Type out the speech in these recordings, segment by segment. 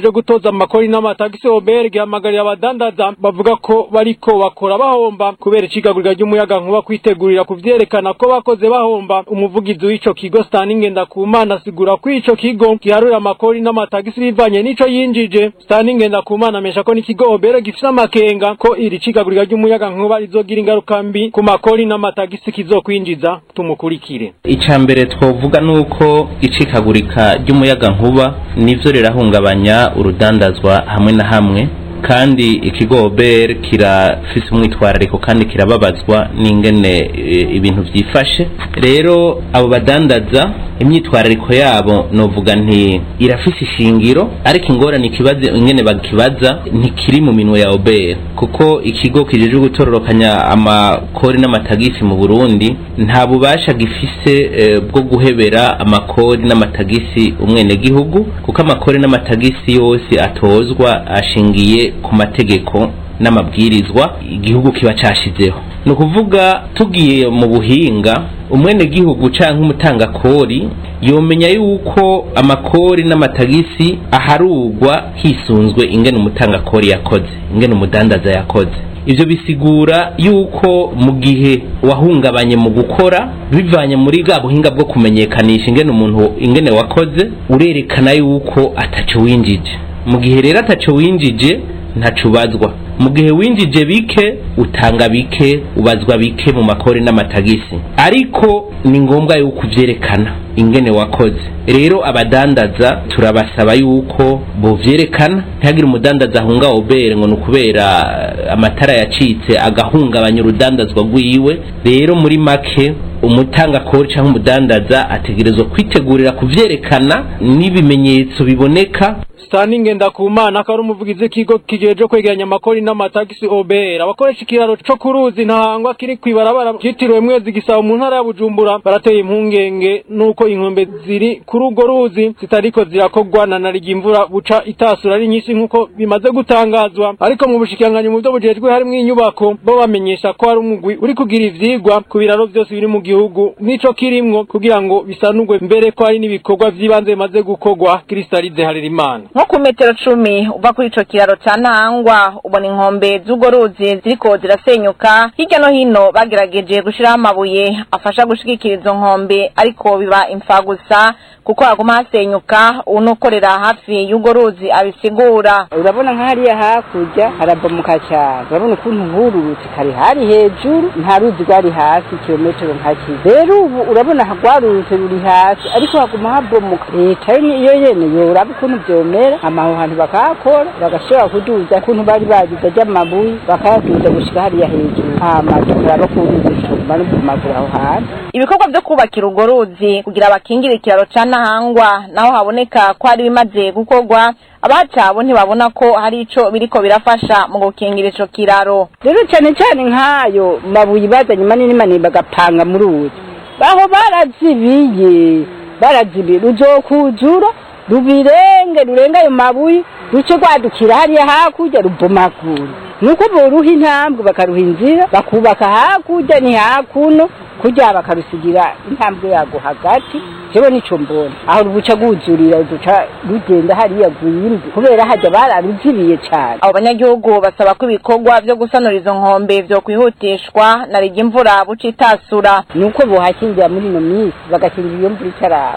kijejwe gutoza amakori n'amatagisi Obert gihamagarira abadandaza bavuga ko bariko bakora bahomba kubera icigagurika ry'umuyaga nkuba kwitegurira kuvyerekana ko bakoze bahomba umuvugizi w'ico kigo Stanley Ngendakumana asigura ko ico kigo giharura amakori n'amatagisi bivanye n'ico yinjije Stanley Ngendakumana amesha ko n'ikigo Obert gifise amakenga ko iri cigagurika ry'umuyaga nkuba rizogira ingaruka mbi ku makori n'amatagisi kizokwinjiza tumukurikire icya mbere twavuga ni uko icikagurika ry'umuyaga nkuba nivyo rirahungabanya urudandazwa hamwe na hamwe kandi ikigo OBR kirafise umwitwarariko kandi kirababazwa n'ingene e, ibintu vyifashe rero abo badandaza imyitwarariko yabo novuga nti irafise ishingiro ariko ingorane ikibazo ingene bakibaza ntikiri mu minwe ya OBR kuko ikigo kijejwe gutororokanya amakori n'amatagisi mu Burundi nta bubasha gifise e, bwo guhebera amakori n'amatagisi umwenegihugu kuko amakori n'amatagisi yose atozwa ashingiye ku mategeko n'amabwirizwa igihugu kiba cashizeho ni ukuvuga tugiye mu buhinga umwenegihugu canke umutangakori yomenya yuko amakori n'amatagisi aharugwa hisunzwe ingene umutangakori yakoze ingene umudandaza yakoze ivyo bisigura yuko mu gihe wahungabanye mu gukora bivanye muri bwa buhinga bwo kumenyekanisha ingene umuntu ingene wakoze urerekana yuko ataco winjije mu gihe rero ataco winjije ntaco ubazwa mu gihe winjije bike utanga bike ubazwa bike mu makori n'amatagisi ariko ni ngombwa yuko uvyerekana ingene wakoze rero abadandaza turabasaba yuko bovyerekana ntihagire umudandaza ahunga obere ngo ni ukubera amatara yacitse agahungabanya urudandazwa rwiwe rero muri make umutanga kori cyangwa umudandaza ategerezwa kwitegurira kuvyerekana n'ibimenyetso biboneka Stanley Ngendakumana akaba ari umuvugizi w'ikigo kigejeje kwegeranya amakori n'amatagisi OBR abakoresha ikiraro co ku ruzi ntahangwa kiri kwibarabara cyitiriwe mwezi gisaba mu ntara ya Bujumbura barateye impungenge nuko inkombe ziri kuri urwo ruzi zitariko zirakogwa na narigi imvura buca itasura ari nyinshi nkuko bimaze gutangazwa ariko mu bushikiranganyi mu byo bujejwe harimwo inyubako bo bamenyesha ko hari umugwi uri kugira ivyigwa ku biraro vyose biri mu gihugu nico kirimwo kugira ngo bisanurwe mbere ko hari n'ibikorwa vy'ibanze bimaze gukogwa Kristalize Harerimana nko ku metero cumi uva kuri ico kiraro ca ntahangwa ubona inkombe z'urwo ruzi ziriko zirasenyuka hirya no hino bagerageje gushiraho amabuye afasha gushigikira izo nkombe ariko biba imfagusa kuko haguma hasenyuka uwunokorera hafi y'urwo ruzi abisigura urabona nk'ahariya hakurya harabomoka cyane urabona ukuntu hururutse kare hari hejuru nta ruzi rwari hasi kilometero nka kimwe rero ubu urabona rwarurutse ruri hasi ariko haguma habomoka leta yo iyo yene yoraba ukuntu vyomera amaho hantu bakahakora bagashobora kuduza ukuntu bari bagize ry'amabuye bakayaduza gushika hariya hejuru hama tukaraba ko uruzi tuguma no kumagura aho hantu ibikorwa vyo kubakira urwo ruzi kugira bakingire ikiraro ca ntahangwa naho haboneka ko hari bimaze gukorwa abacabo ntibabona ko hari ico biriko birafasha mu gukingira ico kiraro rero cyane cyane nk'ayo mabuye bazanye manini manini bagapanga mu ruzi baho barazibiye barazibiye ruzokuzura rubirenge rurenga ayo mabuye ruce rwadukira hariya hakurya rubomagura nuko boruha intambwe bakaruha inzira bakubaka hakurya ni hakuno kurya bakarusigira intambwe yago hagati jewe nico mbona aho rubuca rwuzurira ruca rugenda hariya rwimbi kubera hajya bararuzibiye cyane abo banyagihugu basaba ko ibikorwa vyo gusanura izo nkombe vyo kwihutishwa na rigi imvura buca itasura nuko bohakingira muri ino minsi bagakingira iyo mvura itaraba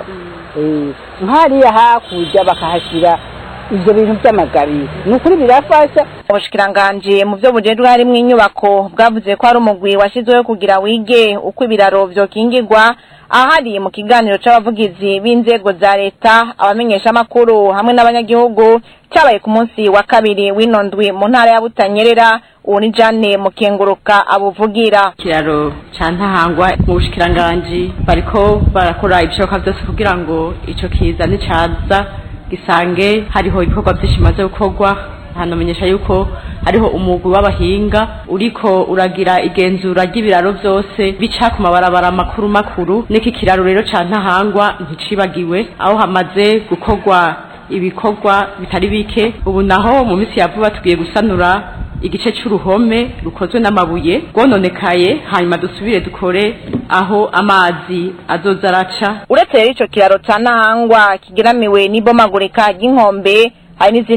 nk'hariya hakurya bakahashyira ivyo bintu vy'amagabiro ni ukuri birafasha ubushikiranganji mu vyo bujejwe harimwo inyubako bwavuze ko hari umugwi washizweho kugira wige uko ibiraro vyokingirwa ahari mu kiganiro c'abavugizi b'inzego za leta abamenyesha amakuru hamwe n'abanyagihugu cabaye ku munsi wa kabiri w'ino ndwi mu ntara ya butanyerera ubu ni jane mukenguruka abuvugira ikiraro ca ntahangwa mu bushikiranganji bariko barakora ibishoboka vyose kugira ngo ico kiza nicaza gisange hariho ibikorwa vyinshi bimaze gukorwa hanamenyesha yuko hariho umugwi w'abahinga uriko uragira igenzura ry'ibiraro vyose bica ku mabarabara makuru makuru n'iki kiraro rero ca ntahangwa nticibagiwe aho hamaze gukorwa ibikorwa bitari bike ubu naho mu minsi ya vuba tugiye gusanura igice c'uruhome rukozwe n'amabuye rwononekaye hanyuma dusubire dukore aho amazi azoza araca uretse rero ico kiraro ca ntahangwa kigeramiwe n'ibomagurika ry'inkombe hari n'izindi